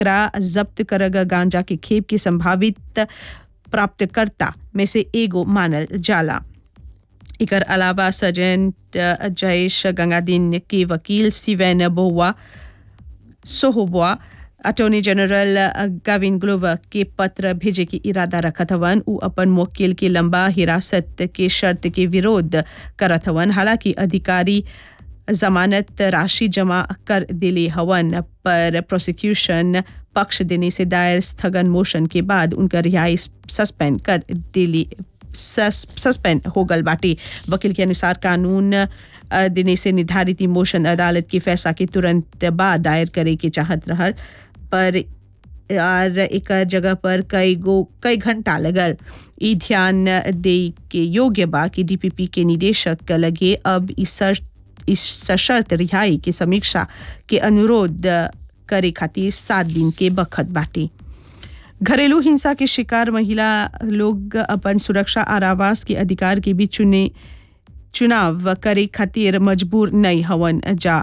जब्त करग गांजा के खेप की संभावित प्राप्तकर्ता में से एगो मानल जाला एकर अलावा सर्जेंट जयेश गंगादीन के वकील स्टीवन बोवा सोहोबुआ अटॉर्नी जनरल गाविन ग्लोवर के पत्र भेजे के इरादा रखत हवन उ अपन मुवक्किल के लंबा हिरासत के शर्त के विरोध करत हवन हालांकि अधिकारी जमानत राशि जमा कर दिले हवन पर प्रोसिक्यूशन पक्ष देने से दायर स्थगन मोशन के बाद उनका रिहाई सस्पेंड कर दिली सस्पेंड हो गल बाटे वकील के अनुसार कानून देने से निर्धारित मोशन अदालत के फैसला के तुरंत बाद दायर करे के चाहत रहल पर और एक जगह पर कई गो कई घंटा लगल ई ध्यान दे के योग्य बा कि डीपीपी के निदेशक लगे अब इस इस सशर्त रिहाई की समीक्षा के अनुरोध करे खातिर सात दिन के बखत बाटे घरेलू हिंसा के शिकार महिला लोग अपन सुरक्षा और आवास के अधिकार के भी चुने चुनाव करे खातिर मजबूर नहीं हवन जा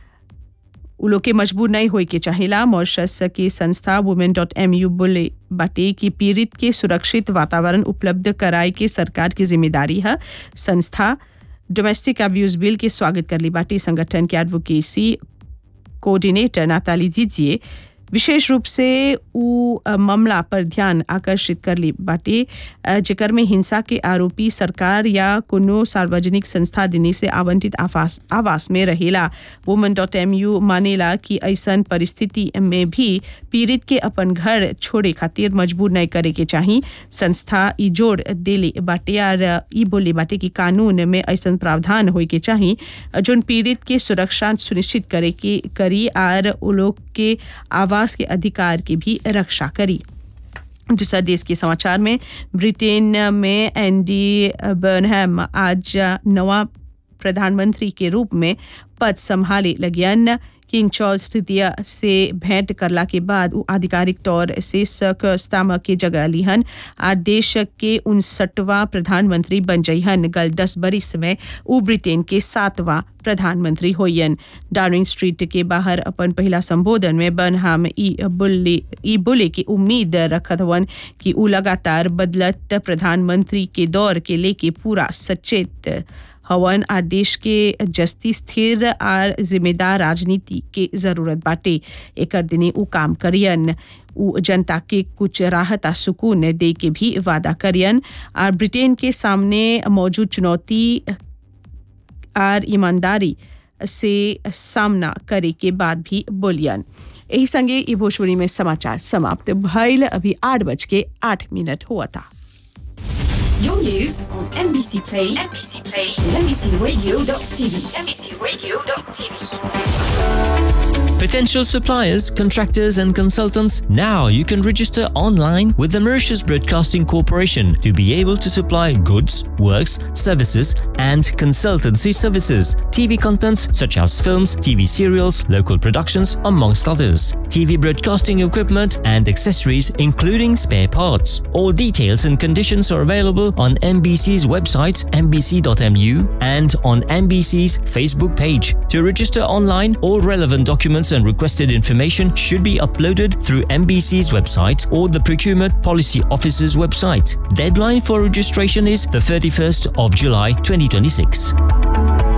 उ लोग के मजबूर नहीं होए के चाहेला मॉरिशस के संस्था वुमेन डॉट एम यू बोले बाटे कि पीड़ित के सुरक्षित वातावरण उपलब्ध कराए के सरकार की जिम्मेदारी है संस्था डोमेस्टिक अब्यूज बिल के स्वागत कर ली बाटी संगठन के एडवोकेसी कोऑर्डिनेटर नाताली जीजिए विशेष रूप से उ मामला पर ध्यान आकर्षित कर ली बाटे जेकर में हिंसा के आरोपी सरकार या कोनो सार्वजनिक संस्था देने से आवंटित आवास आवास में रहेला वुमन डॉट एम यू मानेला कि ऐसन परिस्थिति में भी पीड़ित के अपन घर छोड़े खातिर मजबूर नहीं करे के चाही संस्था ई जोड़ देले बाटे और ई बोले बाटे कि कानून में ऐसन प्रावधान होए के चाही जोन पीड़ित के सुरक्षा सुनिश्चित करे के करी और उ लोग के आवास के अधिकार की भी रक्षा करी दूसरा देश के समाचार में ब्रिटेन में एंडी बर्नहम आज नवा प्रधानमंत्री के रूप में पद संभाले लगियन किंग चार्ल्स तृतीय से भेंट करला के बाद वो आधिकारिक तौर से सर स्टामर के जगह लिहन आ देश के उनसठवां प्रधानमंत्री बन जइहन गल दस बरिस में वो ब्रिटेन के सातवां प्रधानमंत्री होयन डार्विंग स्ट्रीट के बाहर अपन पहला संबोधन में बनहाम ई बुल्ले ई बोले की उम्मीद रखत हवन कि उ लगातार बदलत प्रधानमंत्री के दौर के लेके पूरा सचेत हवन आ देश के जस्ती स्थिर और जिम्मेदार राजनीति के जरूरत बाटे एक दिने उ काम करियन उ जनता के कुछ राहत आ सुकून दे के भी वादा करियन और ब्रिटेन के सामने मौजूद चुनौती और ईमानदारी से सामना करे के बाद भी बोलियन यही संगे ई भोजपुरी में समाचार समाप्त भइल अभी आठ बज के आठ मिनट हुआ था Your news on NBC Play, NBC Play, and NBCRadio.tv, NBCRadio.tv. Potential suppliers, contractors, and consultants, now you can register online with the Mauritius Broadcasting Corporation to be able to supply goods, works, services, and consultancy services. TV contents such as films, TV serials, local productions, amongst others. TV broadcasting equipment and accessories, including spare parts. All details and conditions are available on MBC's website, mbc.mu, and on MBC's Facebook page. To register online, all relevant documents and requested information should be uploaded through MBC's website or the Procurement Policy Office's website. Deadline for registration is the 31st of July 2026.